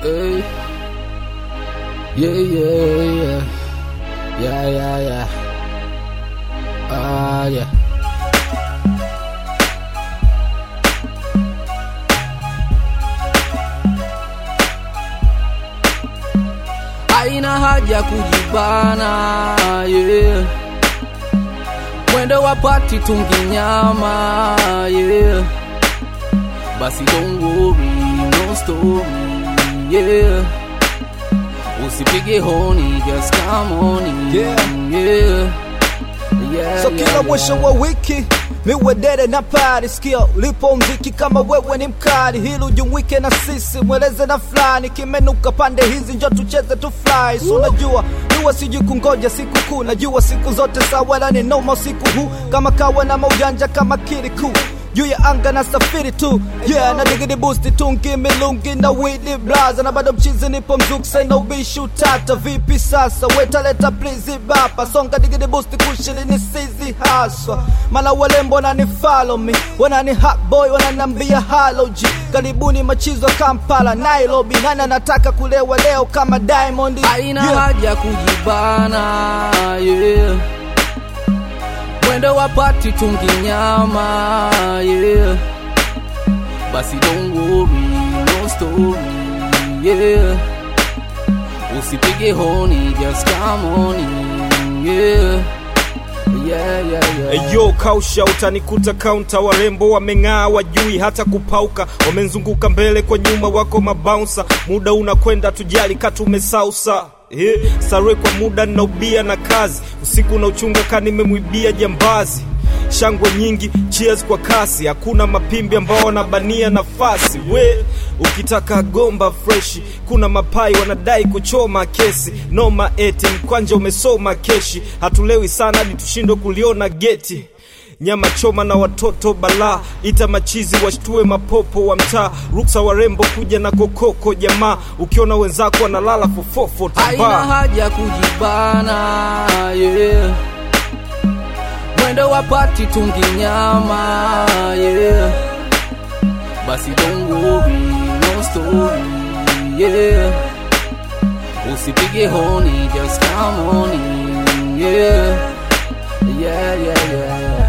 Hey. Yeah, yeah, yeah. Yeah, yeah, yeah. Ah, yeah. Haina haja kujibana, yeah. Mwendo wa pati tungi nyama, yeah. Basi don't worry, no story, yeah. Usipige honi, just come on, Yeah. yeah. Yeah, so yeah, kila yeah. mwisho wa wiki miwe dede na pari sikia ulipo mziki kama wewe ni mkali hili ujumuike na sisi mweleze na fulani kimenuka pande hizi njo tucheze tu fly so unajua huwa sijui kungoja siku kuu najua siku zote sawa la ni noma usiku huu kama kawa na maujanja kama kiriku juu ya anga na safiri tu yeah na digidi boosti tungi milungi na widi blaza na bado mchizi nipo mzukse na ubishi utata vipi sasa wetaleta plizi bapa songa digidi boosti kushili ni sizi haswa mala walembo wanani follow me wanani hot boy wananiambia hello G karibuni machizo Kampala Nairobi nani anataka kulewa leo kama Diamond haina Yeah. haja kujibana yeah. mwendo wa pati tungi nyama yeah. basi don't worry no story yeah. usipige honi just come on yeah. Yeah, yeah, yeah. Eyo kausha utanikuta kaunta, warembo wameng'aa, wajui hata kupauka, wamenzunguka mbele kwa nyuma, wako mabaunsa, muda unakwenda, tujali katumesausa Eh, sare kwa muda naubia na kazi, usiku na uchunga ka nimemwibia jambazi shangwe nyingi, cheers kwa kasi, hakuna mapimbi ambao wanabania nafasi. We ukitaka gomba freshi, kuna mapai wanadai kuchoma kesi, noma eti mkwanja umesoma keshi, hatulewi sana hadi tushindwe kuliona geti nyama choma na watoto balaa, ita machizi washtue mapopo wa mtaa, ruksa warembo kuja na kokoko jamaa, ukiona wenzako wanalala fofofo haina tabaa haja kujibana yeah. mwendo wa pati tungi nyama yeah. basi don't worry no story yeah. usipige honi just come on yeah. Yeah, yeah, yeah.